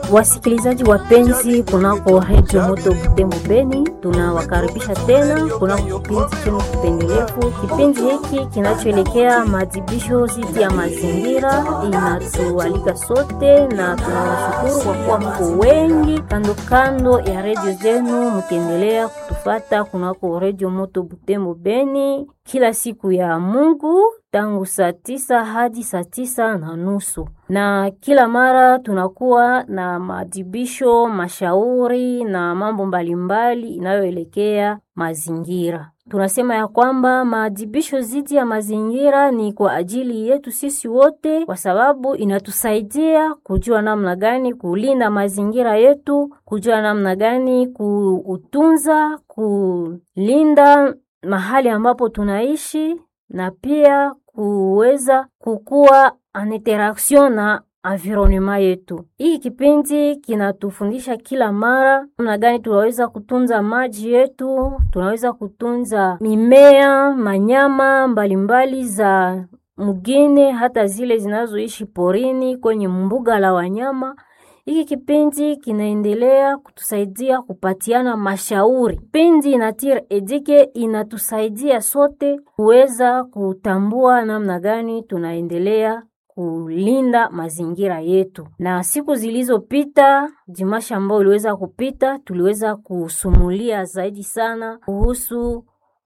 Wasikilizaji wapenzi, kunako redio moto Butembo Beni, tunawakaribisha tena kunako kipindi chenu kipendelevu. Kipindi hiki kinachoelekea maadhibisho dhidi ya mazingira inatualika sote, na tunawashukuru kwa kuwa mko wengi kando kando ya redio zenu, mkiendelea kutufata kunako redio moto Butembo Beni kila siku ya Mungu tangu saa tisa hadi saa tisa na nusu na kila mara tunakuwa na maadhibisho, mashauri na mambo mbalimbali inayoelekea mazingira. Tunasema ya kwamba maadhibisho dhidi ya mazingira ni kwa ajili yetu sisi wote, kwa sababu inatusaidia kujua namna gani kulinda mazingira yetu, kujua namna gani kuutunza, kulinda mahali ambapo tunaishi na pia kuweza kukua en interaction na environnement yetu. Hii kipindi kinatufundisha kila mara namna gani tunaweza kutunza maji yetu, tunaweza kutunza mimea, manyama mbalimbali za mgine, hata zile zinazoishi porini kwenye mbuga la wanyama. Hiki kipindi kinaendelea kutusaidia kupatiana mashauri. Kipindi Nature Edike inatusaidia sote kuweza kutambua namna gani tunaendelea kulinda mazingira yetu. Na siku zilizopita, dimasha ambayo iliweza kupita, tuliweza kusumulia zaidi sana kuhusu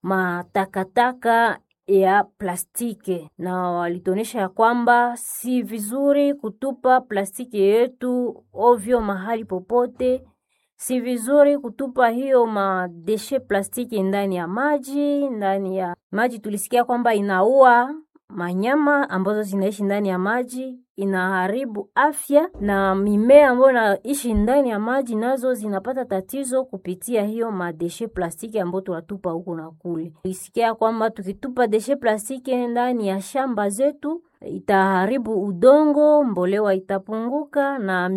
matakataka ya plastiki na walituonyesha ya kwamba si vizuri kutupa plastiki yetu ovyo mahali popote. Si vizuri kutupa hiyo madeshe plastiki ndani ya maji. Ndani ya maji tulisikia kwamba inaua manyama ambazo zinaishi ndani ya maji, inaharibu afya na mimea ambayo inaishi ndani ya maji nazo zinapata tatizo kupitia hiyo madeshe plastiki ambayo tunatupa huku na kule. Tulisikia kwamba tukitupa deshe plastiki ndani ya shamba zetu itaharibu udongo, mbolewa itapunguka na